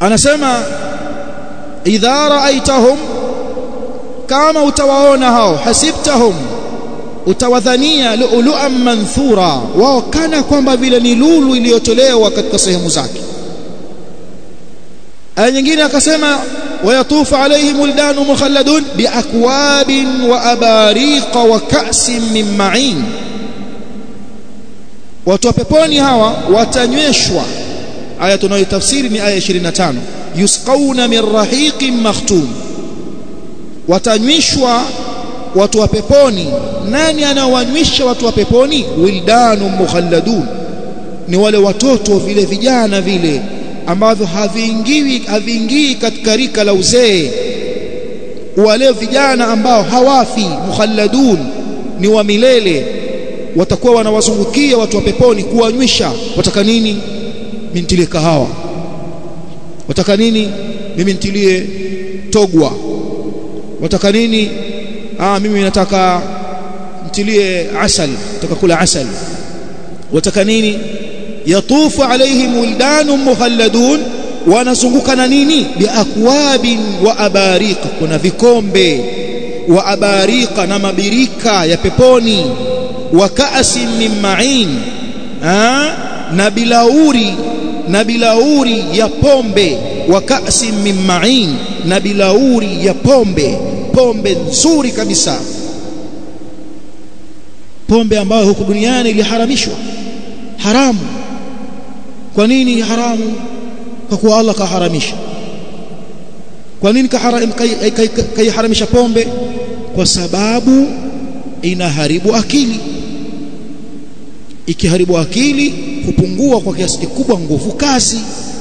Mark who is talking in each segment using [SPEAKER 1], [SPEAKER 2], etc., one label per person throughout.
[SPEAKER 1] anasema idha raaitahum kama utawaona hao hasibtahum utawadhania lu'lu'an manthura wao kana kwamba vile ni lulu iliyotolewa katika sehemu zake aya nyingine akasema wayatufu alaihim wildanu mukhalladun biakwabin wa abariqa wa ka'sin min ma'in watu wa peponi hawa watanyweshwa aya tunayotafsiri ni aya 25 yusqauna min rahiqin makhtum watanywishwa watu wa peponi nani anaowanywisha watu wa peponi wildanu mukhalladun ni wale watoto vile vijana vile ambavyo haviingii haviingii katika rika la uzee wale vijana ambao hawafi mukhalladun ni wa milele watakuwa wanawazungukia watu wa peponi kuwanywisha wataka nini mintilie kahawa wataka nini mimi ntilie togwa wataka nini ah mimi nataka ntilie asal nataka kula asal wataka nini yatufu alaihim wildanun mukhalladun wanazunguka na nini biakwabin wa abariqa kuna vikombe wa abariqa na mabirika ya peponi wa ka'sin min ma'in na bilauri na bilauri ya pombe wa ka'sin min ma'in na bilauri ya pombe pombe nzuri kabisa pombe ambayo huku duniani iliharamishwa haramu kwa nini haramu kwa kuwa Allah kaharamisha kwa nini kaiharamisha pombe kwa sababu inaharibu akili ikiharibu akili hupungua kwa kiasi kikubwa nguvu kazi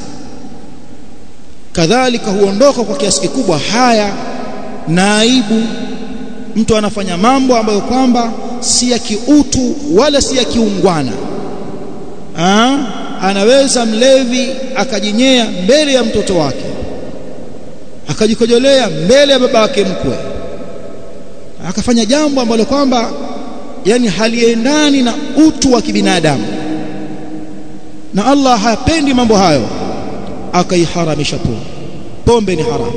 [SPEAKER 1] kadhalika huondoka kwa kiasi kikubwa haya na aibu mtu anafanya mambo ambayo kwamba si ya kiutu wala si ya kiungwana Aa, anaweza mlevi akajinyea mbele ya mtoto wake akajikojolea mbele ya baba yake mkwe akafanya jambo ambalo kwamba yani haliendani na utu wa kibinadamu na Allah hapendi mambo hayo akaiharamisha pombe pombe ni haramu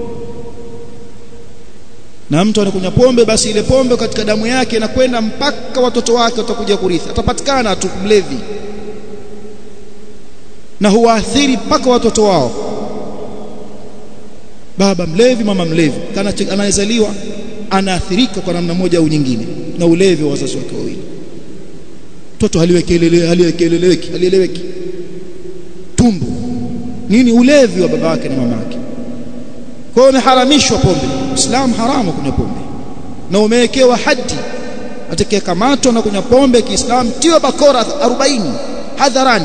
[SPEAKER 1] na mtu anakunywa pombe basi ile pombe katika damu yake inakwenda mpaka watoto wake watakuja kurithi atapatikana tu mlevi na huwaathiri mpaka watoto wao baba mlevi mama mlevi kana anayezaliwa anaathirika kwa namna moja au nyingine na ulevi wa wazazi wake wawili mtoto haliwekelele haliwekeleleki halieleweki tumbo nini ulevi wa baba yake na mama yake kwa hiyo imeharamishwa pombe Uislamu haramu kunywa pombe na umewekewa hadi atakayekamatwa na kunywa pombe Kiislamu tiwa bakora 40 hadharani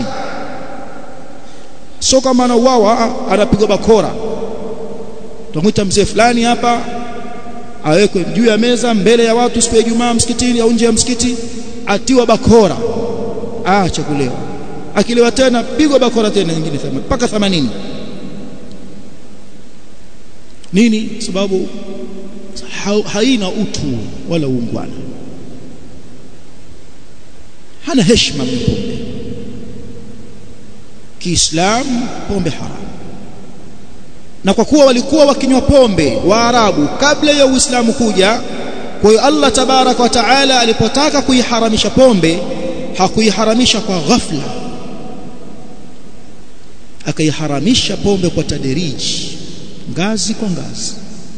[SPEAKER 1] sio kama anauawa anapigwa bakora tutamwita mzee fulani hapa awekwe juu ya meza mbele ya watu siku ya Ijumaa msikitini au nje ya msikiti atiwa bakora aache kulewa akilewa tena pigwa bakora tena nyingine mpaka 80 nini sababu haina utu wala uungwana hana heshima pombe Kiislamu pombe haramu na kwa kuwa walikuwa wakinywa pombe Waarabu kabla ya Uislamu kuja kwa hiyo Allah tabarak wa taala alipotaka kuiharamisha pombe hakuiharamisha kwa ghafla akaiharamisha pombe kwa taderiji ngazi kwa ngazi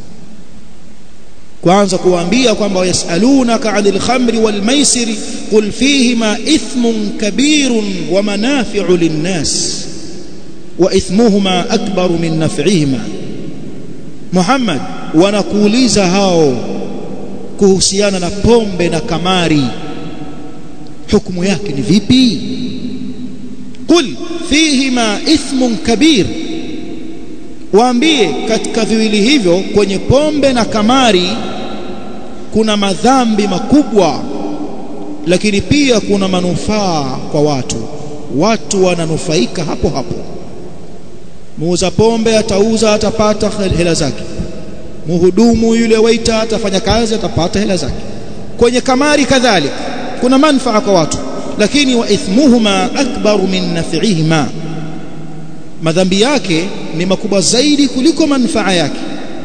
[SPEAKER 1] kwanza kuwaambia kwamba yasalunaka 'anil khamri wal maisiri qul fihima ithmun kabirun wa manafi'u lin-nas wa ithmuhuma akbaru min naf'ihima Muhammad wanakuuliza hao kuhusiana na pombe na kamari hukumu yake ni vipi qul fihima ithmun kabir waambie katika viwili hivyo kwenye pombe na kamari kuna madhambi makubwa lakini pia kuna manufaa kwa watu watu wananufaika hapo hapo muuza pombe atauza atapata hela zake muhudumu yule waiter atafanya kazi atapata hela zake kwenye kamari kadhalika kuna manufaa kwa watu lakini wa ithmuhuma akbaru min naf'ihima madhambi yake ni makubwa zaidi kuliko manufaa yake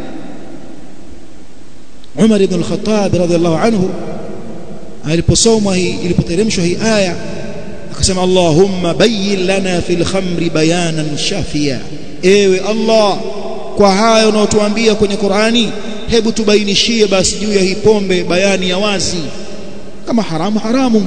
[SPEAKER 1] Umar ibn al-Khattab radhiallahu anhu aliposomwa hii ilipoteremshwa hii aya akasema Allahumma bayyin lana fil khamri bayanan shafia ewe Allah kwa hayo unaotuambia kwenye Qur'ani hebu tubainishie basi juu ya hii pombe bayani ya wazi kama haramu haramu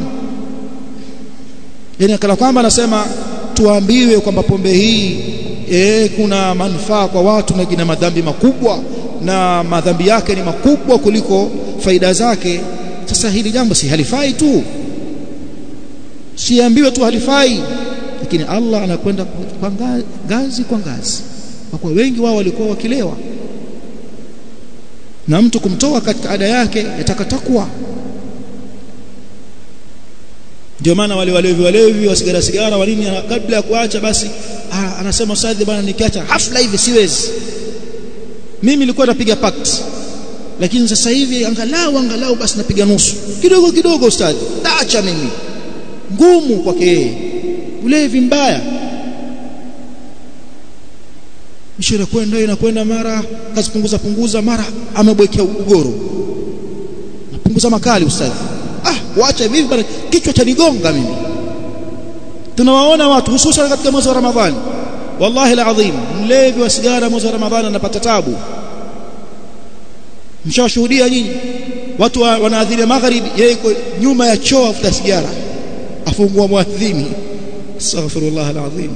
[SPEAKER 1] yani kala kwamba anasema tuambiwe kwamba pombe hii e, kuna manufaa kwa watu na ina madhambi makubwa na madhambi yake ni makubwa kuliko faida zake sasa hili jambo si halifai tu siambiwe tu halifai lakini Allah anakwenda kwa ngazi kwa ngazi kwa kuwa wengi wao walikuwa wakilewa na mtu kumtoa katika ada yake yataka takwa ndio maana wale walevi walevi wa sigara sigara walini kabla ya kuacha basi ah, anasema ustadhi bwana nikiacha hafla hivi siwezi mimi nilikuwa napiga pact lakini sasa hivi angalau angalau basi napiga nusu kidogo kidogo ustadhi taacha mimi ngumu kwake yeye ulevi mbaya misho inakwenda inakwenda mara kazipunguza punguza mara amebwekea ugoro napunguza makali ustadhi ah waacha hivi bana kichwa cha nigonga mimi tunawaona watu hususan katika mwezi wa Ramadhani wallahi alazim mlevi wa sigara mwezi wa Ramadhani anapata tabu mshawashuhudia nyinyi watu wa, wanaadhiria magharibi yeye yuko nyuma ya choo afuta sigara afungua muadhini astaghfirullah alazim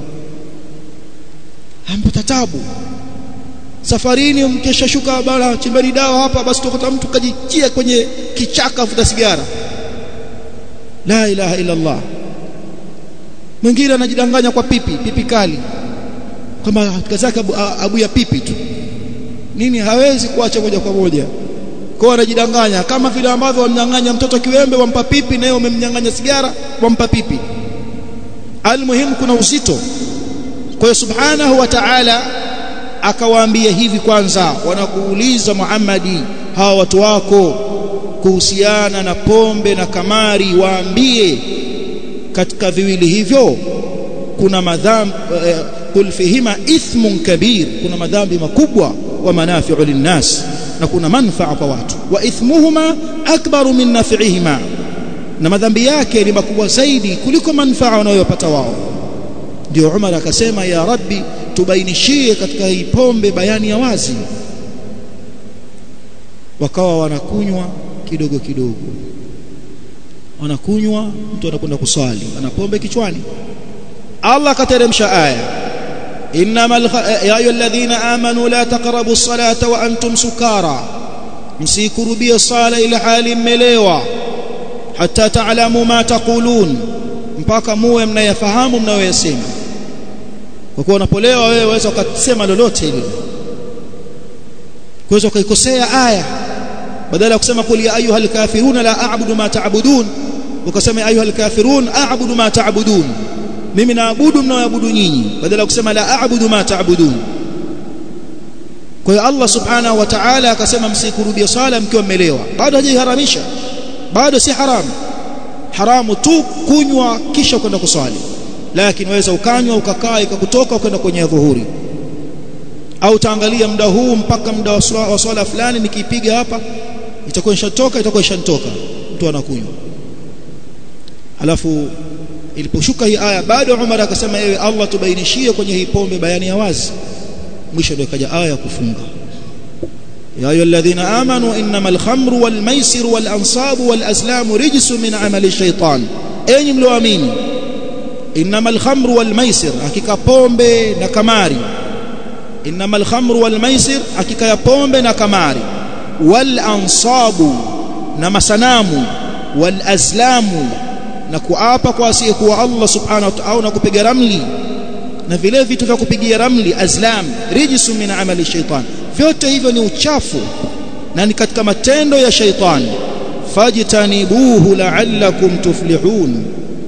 [SPEAKER 1] ampata tabu safarini mkesha shuka bana chimbani dawa hapa basi tukuta mtu kajichia kwenye kichaka afuta sigara la ilaha illa Allah mwingine anajidanganya kwa pipi pipi kali kama kazi yake abu, abu ya pipi tu nini hawezi kuacha moja kwa moja kwa anajidanganya kama vile ambavyo wamnyang'anya mtoto kiwembe wampa pipi naye umemnyang'anya sigara wampa pipi almuhimu kuna uzito kwa hiyo subhanahu wa ta'ala akawaambia hivi kwanza wanakuuliza Muhammadi hawa watu wako kuhusiana na pombe na kamari waambie katika viwili hivyo kuna madhambi eh, kul fihima ithmun kabir kuna madhambi makubwa wa manafi'u linnas na kuna manfaa kwa watu wa ithmuhuma akbaru min naf'ihima na madhambi yake ni makubwa zaidi kuliko manfaa wanayopata wao ndio Umar akasema ya rabbi tubainishie katika hii pombe bayani ya wazi wakawa wanakunywa kidogo kidogo wanakunywa mtu anakwenda kuswali ana pombe kichwani Allah kateremsha aya innamal ya ayyuhalladhina amanu la taqrabu as-salata wa antum sukara msikurubia sala ila hali mmelewa hatta ta'lamu ma taqulun mpaka muwe mnayafahamu mnayoyasema kwa kuwa unapolewa wewe waweza ukasema lolote hilo kuweza ukaikosea aya badala ya kusema kul ya ayuhal kafirun la a'budu ma ta'budun ukasema ayuhal kafirun a'budu ma ta'budun mimi naabudu mnaoabudu nyinyi badala ya kusema la a'budu ma ta'budun kwa hiyo Allah subhanahu wa ta'ala akasema msikurubia sala mkiwa mmelewa bado hajaiharamisha bado si haramu haramu tu kunywa kisha kwenda kuswali lakini waweza ukanywa ukakaa ikakutoka ukaenda kwenye dhuhuri au taangalia muda huu mpaka muda wa swala fulani nikipiga hapa itakuwa ishatoka itakuwa ishantoka mtu anakunywa alafu iliposhuka hii aya bado Umar akasema ewe Allah tubainishie kwenye hii pombe bayani ya wazi mwisho ndio ikaja aya kufunga يا أيها الذين آمنوا إنما الخمر والميسر والأنصاب والأزلام رجس من عمل الشيطان أين ملوامين إنما الخمر والميسر حقيقة بومبي نكماري إنما الخمر والميسر حقيقة بومبي نكماري والأنصاب نمسنام والأزلام نكوapa kwa asiyekuwa Allah subhanahu wa ta'ala na kupiga ramli na vile vitu vya kupigia ramli azlam rijsu min amali shaitan vyote hivyo ni uchafu na ni katika matendo ya shaitani fajtanibuhu la'allakum tuflihun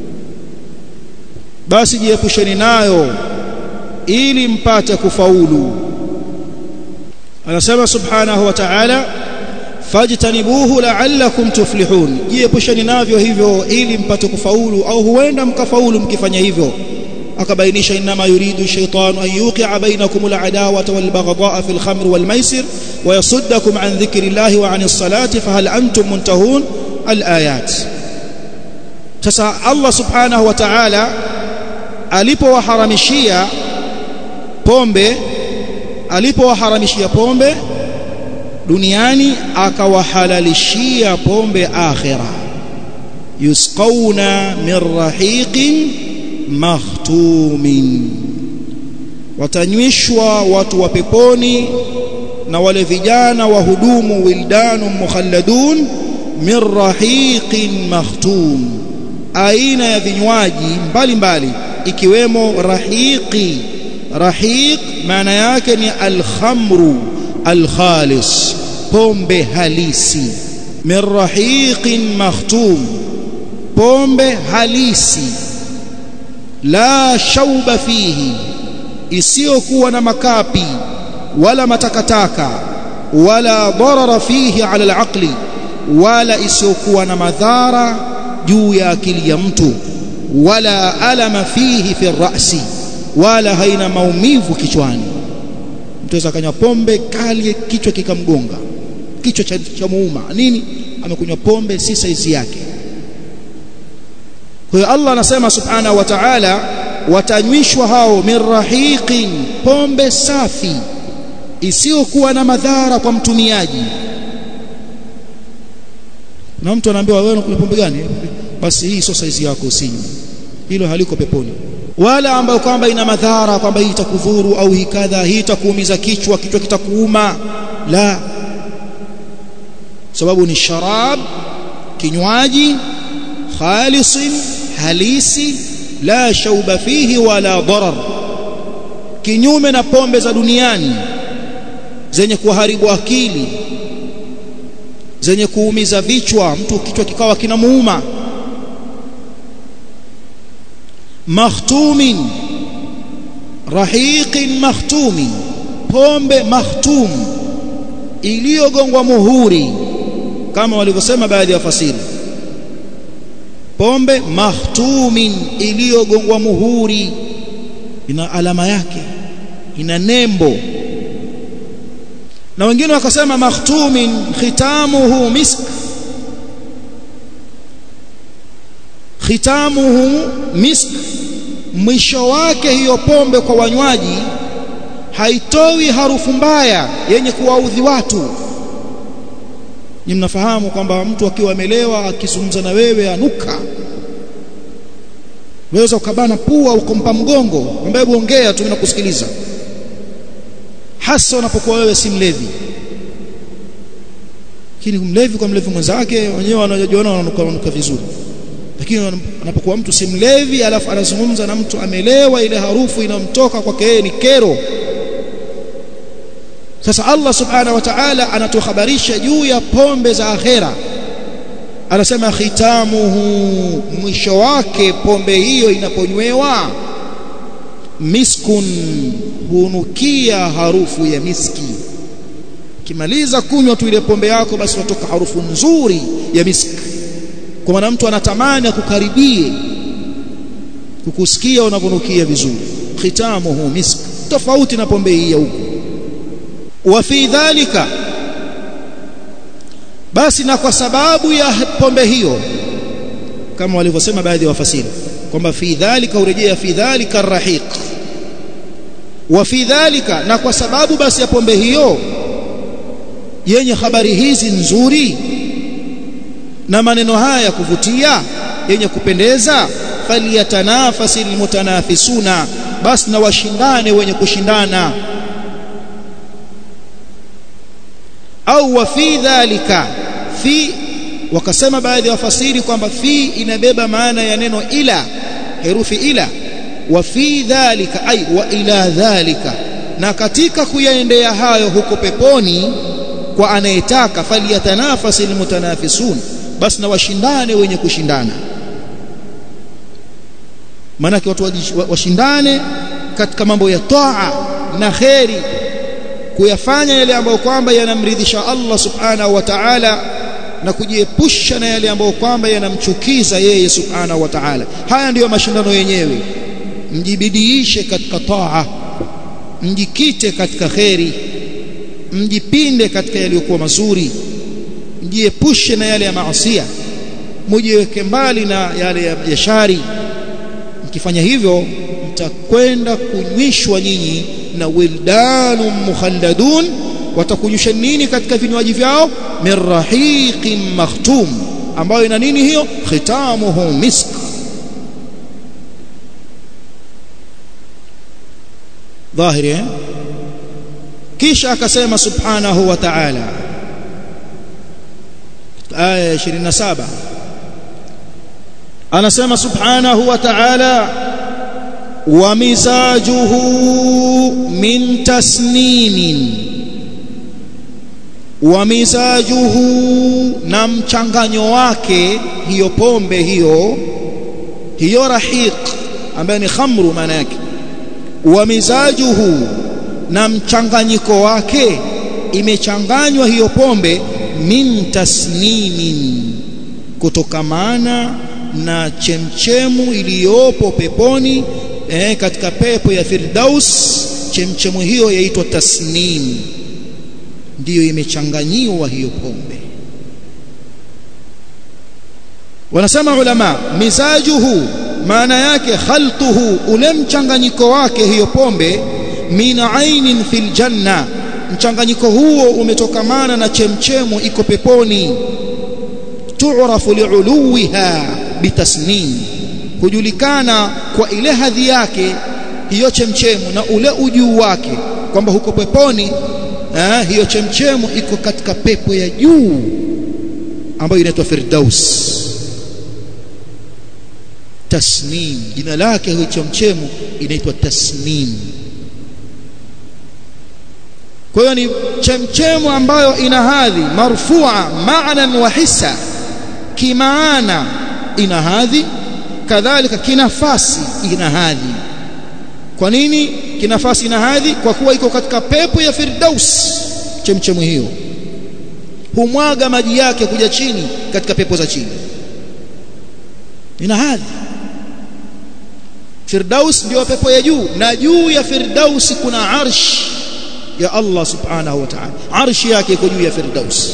[SPEAKER 1] basi jiepusheni nayo ili mpate kufaulu anasema subhanahu wa ta'ala fajtanibuhu la'allakum tuflihun jiepusheni navyo hivyo ili mpate kufaulu au huenda mkafaulu mkifanya hivyo akabainisha inma yuridu shaytanu an yuqi'a bainakum al-adawata wal-baghdha'a fil khamr wal-maisir wa yasuddakum an dhikrillahi wa 'anis salati fahal antum muntahun al-ayat sasa Allah subhanahu wa ta'ala alipowaharamishia pombe alipowaharamishia pombe duniani akawahalalishia pombe akhira yusqauna min rahiqin makhtumin watanywishwa watu wa peponi na wale vijana wahudumu wildanu mukhalladun min rahiqin makhtum aina ya vinywaji mbalimbali ikiwemo rahiqi rahiq maana yake ni alkhamru alkhalis pombe halisi min rahiqin makhtum pombe halisi la shauba fihi isiyokuwa na makapi wala matakataka wala darara fihi ala alaqli wala isiyokuwa na madhara juu ya akili ya mtu wala alama fihi fi rasi wala haina maumivu kichwani mtu aweza kanywa pombe kali kichwa kikamgonga kichwa cha, cha muuma nini amekunywa pombe si saizi yake kwa hiyo Allah anasema subhanahu wa ta'ala watanywishwa hao min rahiqin pombe safi isiyokuwa na madhara kwa mtumiaji na mtu anaambiwa wewe unakunywa pombe gani basi hii sio saizi yako usinywe hilo haliko peponi wala ambayo kwamba ina madhara kwamba hii itakudhuru au hii kadha hii itakuumiza kichwa kichwa kitakuuma la sababu ni sharab kinywaji khalisin halisi la shauba fihi wala darar kinyume na pombe za duniani zenye kuharibu akili zenye kuumiza vichwa mtu kichwa kikawa kinamuuma makhtumin rahiqin makhtumin pombe makhtum iliyogongwa muhuri kama walivyosema baadhi ya fasiri pombe makhtumin iliyogongwa muhuri ina alama yake ina nembo na wengine wakasema makhtumin khitamuhu misk khitamuhu misk mwisho wake hiyo pombe kwa wanywaji haitoi harufu mbaya yenye kuwaudhi watu ni mnafahamu kwamba mtu akiwa amelewa akizungumza na wewe anuka waweza ukabana pua ukompa mgongo ambaye ongea tu nakusikiliza hasa unapokuwa wewe si mlevi lakini mlevi kwa mlevi mwenzake wenyewe wanajiona wananuka wananuka vizuri lakini anapokuwa mtu si mlevi alafu anazungumza na mtu amelewa ile harufu inamtoka kwake yeye ni kero sasa Allah subhanahu wa ta'ala anatuhabarisha juu ya pombe za akhera anasema khitamuhu mwisho wake pombe hiyo inaponywewa miskun hunukia harufu ya miski kimaliza kunywa tu ile pombe yako basi unatoka harufu nzuri ya miski kwa maana mtu anatamani akukaribie kukusikia unavonukia vizuri khitamuhu misk tofauti na pombe hii ya huko wa fi dhalika basi na kwa sababu ya pombe hiyo kama walivyosema baadhi ya wafasiri kwamba fi dhalika urejea fi dhalika arrahiq wa fi dhalika na kwa sababu basi ya pombe hiyo yenye habari hizi nzuri na maneno haya ya kuvutia yenye kupendeza falyatanafasi almutanafisuna basi na washindane wenye kushindana au wa fi dhalika fi wakasema baadhi ya wafasiri kwamba fi inabeba maana ya neno ila herufi ila wa fi dhalika ay wa ila dhalika na katika kuyaendea hayo huko peponi kwa anayetaka falyatanafasi almutanafisun basi na washindane wenye kushindana maanake watu washindane katika mambo ya taa na kheri kuyafanya yale ambayo kwamba yanamridhisha Allah subhanahu wa ta'ala na kujiepusha na yale ambayo kwamba yanamchukiza yeye subhanahu wa ta'ala haya ndiyo mashindano yenyewe mjibidiishe katika taa mjikite katika kheri mjipinde katika yaliyokuwa mazuri mjiepushe na yale ya maasiya mujiweke mbali na yale ya, ya shari mkifanya hivyo mtakwenda kunywishwa nyinyi na wildanu mukhalladun watakunywisha nini katika vinywaji vyao min rahiqin makhtum ambayo ina nini hiyo khitamuhu misk dhahiri eh? kisha akasema subhanahu wa ta'ala aya 27 anasema subhanahu wa ta'ala wa mizajuhu min tasnimin wa mizajuhu na mchanganyo wake hiyo pombe hiyo hiyo rahiq ambayo ni khamru maana yake wa mizajuhu na mchanganyiko wake imechanganywa hiyo pombe min tasnimin kutokamana na chemchemu iliyopo peponi eh, katika pepo ya Firdaus chemchemu hiyo yaitwa tasnim ndiyo imechanganyiwa hiyo pombe wanasema ulama mizajuhu maana yake khaltuhu ule mchanganyiko wake hiyo pombe min ainin fil janna mchanganyiko huo umetokamana na chemchemu iko peponi tu'rafu li'uluwiha bitasnim hujulikana kwa ile hadhi yake hiyo chemchemu na ule ujuu wake kwamba huko peponi eh, hiyo chemchemu iko katika pepo ya juu ambayo inaitwa Firdaus tasnim jina lake hiyo chemchemu inaitwa tasnim kwa hiyo ni chemchemu ambayo ina hadhi marfua maanan wa hissa kimaana ina hadhi kadhalika kinafasi ina hadhi kwa nini kinafasi ina hadhi kwa kuwa iko katika pepo ya firdaus chemchemu hiyo humwaga maji yake kuja chini katika pepo za chini ina hadhi firdaus ndio pepo ya juu na juu ya firdaus kuna arsh ya Allah subhanahu wa ta'ala arshi yake iko juu ya firdaus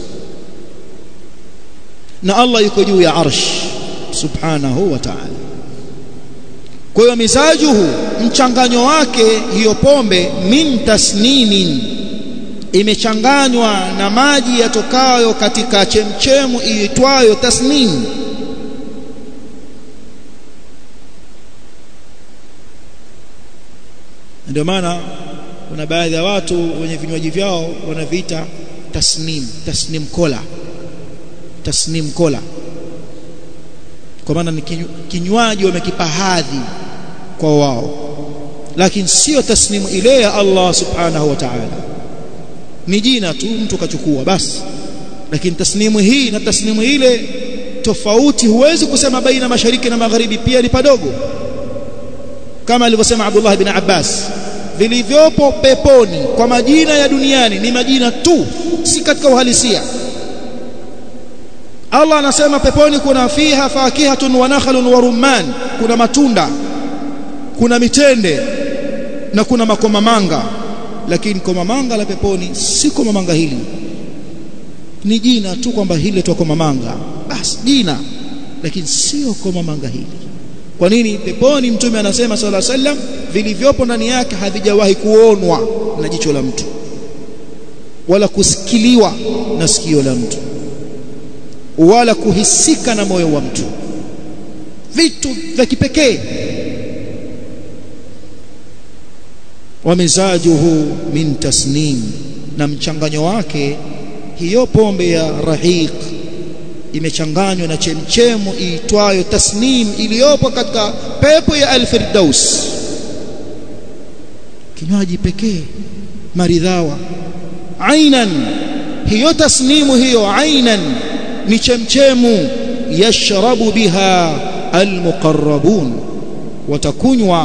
[SPEAKER 1] na Allah yuko juu ya arsh subhanahu wa ta'ala kwa hiyo mizajuhu mchanganyo wake hiyo pombe min tasnimin imechanganywa na maji yatokayo katika chemchemu iitwayo tasnim ndio maana kuna baadhi ya watu wenye vinywaji vyao wanaviita tasnim tasnim kola tasnim kola kwa maana ni kinywaji wamekipa hadhi kwa wao lakini sio tasnimu ile ya Allah subhanahu wa ta'ala ni jina tu mtu kachukua basi lakini tasnimu hii na tasnimu ile tofauti huwezi kusema baina mashariki na magharibi pia ni padogo kama alivyosema Abdullah ibn Abbas vilivyopo peponi kwa majina ya duniani ni majina tu si katika uhalisia Allah anasema peponi kuna fiha fakihatun wa nakhlun wa rumman kuna matunda kuna mitende na kuna makomamanga lakini komamanga la peponi si komamanga hili ni jina tu kwamba hili tu komamanga basi jina lakini sio komamanga hili kwa nini peponi mtume anasema sala sallam vilivyopo ndani yake havijawahi kuonwa na jicho la mtu wala kusikiliwa na sikio la mtu wala kuhisika na moyo wa mtu vitu vya kipekee wamizajuhu min tasnim na mchanganyo wake hiyo pombe ya rahiq imechanganywa na chemchemu iitwayo tasnim iliyopo katika pepo ya al-firdaus kinywaji pekee maridhawa ainan hiyo tasnimu hiyo ainan ni chemchemu yashrabu biha almuqarrabun watakunywa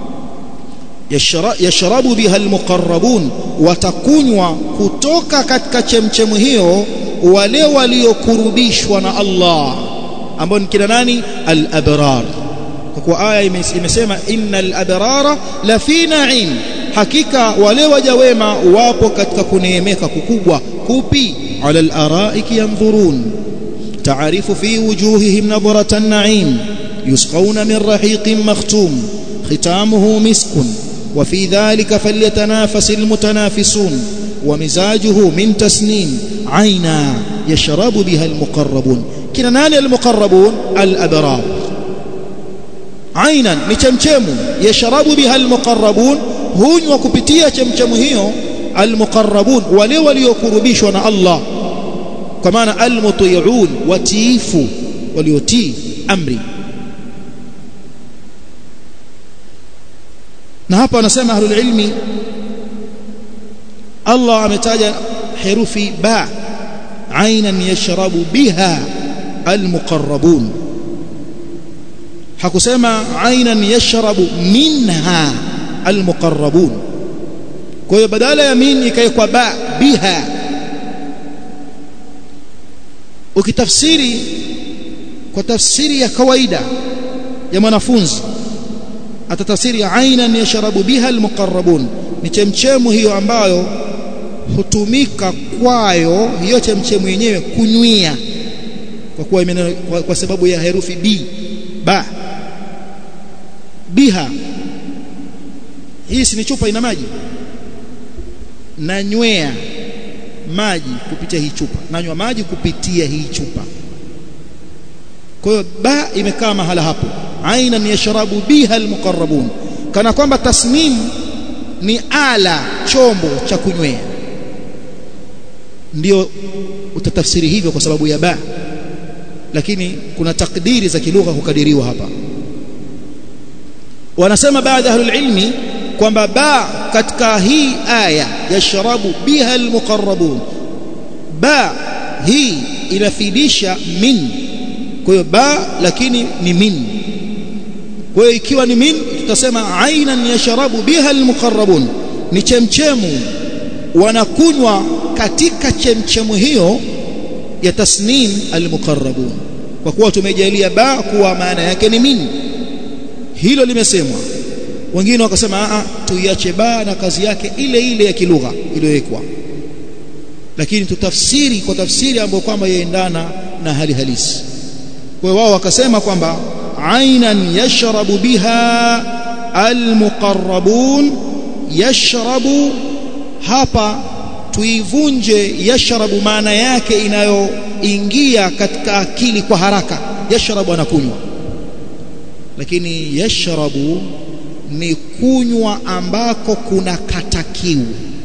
[SPEAKER 1] yashrabu biha almuqarrabun watakunywa kutoka katika chemchemu hiyo wale waliokurubishwa na Allah ambao ni kina nani al-abrar kwa kuwa aya imesema innal abrara la fi na'im hakika wale waja wema wapo katika kuneemeka kukubwa kupi ala al-araiki yanzurun ta'arifu fi wujuhihim nadrata an-na'im yusqawna min rahiqin makhtum khitamuhu miskun wa fi dhalika falyatanafasil mutanafisun wa mizajuhu min tasnim aina yashrabu biha al-muqarrabun kina nani al-muqarrabun al-abrar ainan ni chemchemu yashrabu biha al-muqarrabun hunywa kupitia chemchemu hiyo almuqarrabun wale waliokurubishwa na Allah kwa maana almuti'un watiifu waliotii amri na hapa wanasema ahlul ilmi Allah ametaja herufi ba ainan yashrabu biha almuqarrabun hakusema ainan yashrabu minha almuqarrabun kwa hiyo badala ya min ikaekwa ba biha ukitafsiri kwa tafsiri ya kawaida ya mwanafunzi atatafsiri ainan yashrabu biha almuqarrabun ni chemchemu hiyo ambayo hutumika kwayo hiyo chemchemu yenyewe kunywia kwa kuwa kwa, kwa sababu ya herufi b ba biha hii si ni chupa ina maji nanywea maji kupitia hii chupa nanywa maji kupitia hii chupa kwa hiyo ba imekaa mahala hapo ainan yashrabu biha almuqarrabun kana kwamba tasnim ni ala chombo cha kunywea ndio utatafsiri hivyo kwa sababu ya ba lakini kuna takdiri za kilugha hukadiriwa hapa wanasema baadhi ya ahlul ilmi kwamba ba katika hii aya yashrabu biha almuqarrabun ba hii inafidisha min kwa hiyo ba lakini ni min kwa hiyo ikiwa ni min tutasema ainan yashrabu biha almuqarrabun ni chemchemu wanakunywa katika chemchemu hiyo ya tasnim almuqarrabun kwa kuwa tumejalia ba kuwa maana yake ni min hilo limesemwa wengine wakasema a tuiache ba na kazi yake ile ile ya kilugha iliyowekwa lakini tutafsiri kwa tafsiri ambayo kwamba yaendana na hali halisi kwa wao wakasema kwamba ainan yashrabu biha almuqarrabun yashrabu hapa tuivunje yashrabu maana yake inayoingia katika akili kwa haraka yashrabu anakunywa lakini yashrabu ni kunywa ambako kuna kata kiu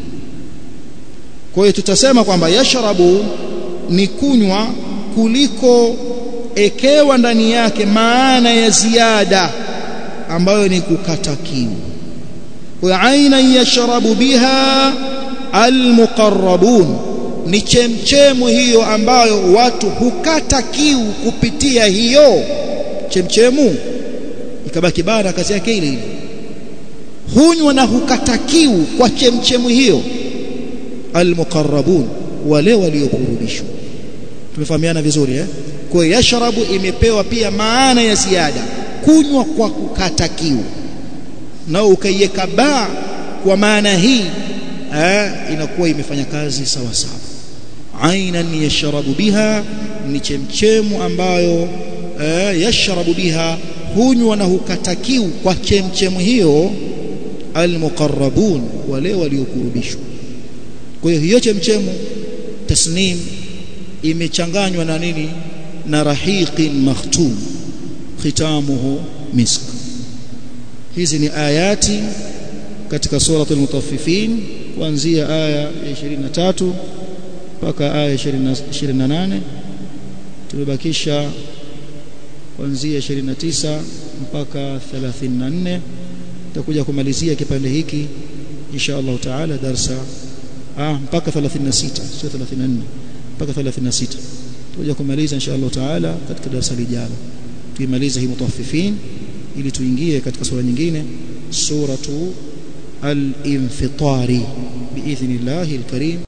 [SPEAKER 1] kwa hiyo tutasema kwamba yashrabu ni kunywa kuliko ekewa ndani yake maana ya ziada ambayo ni kukata kiu kwa aina yashrabu biha almuqarrabun ni chemchemu hiyo ambayo watu hukata kiu kupitia hiyo chemchemu ikabaki bara kazi yake ile ile hunywa na hukata kiu kwa chemchemu hiyo almuqarrabun wale waliokurubishwa tumefahamiana vizuri eh kwa yashrabu imepewa pia maana ya ziada kunywa kwa kukata kiu na ukaiweka ba kwa maana hii eh, inakuwa imefanya kazi sawa sawa ainan yashrabu biha ni chemchemu ambayo eh, yashrabu biha hunywa na hukata kiu kwa chemchemu hiyo almuqarrabun wale waliokurubishwa kwa hiyo hiyo chemchemu tasnim imechanganywa na nini na rahiqin makhtum khitamuhu misk hizi ni ayati katika suratul mutaffifin kuanzia aya ya 23 mpaka aya ya 28 tumebakisha kuanzia 29 mpaka 34 tutakuja kumalizia kipande hiki insha Allah taala darsa ah mpaka 36 sio 34 mpaka 36 tutakuja kumaliza insha Allah taala katika darasa lijalo tuimalize hii mutaffifin ili tuingie katika sura nyingine suratu al-infitari biidhnillahil karim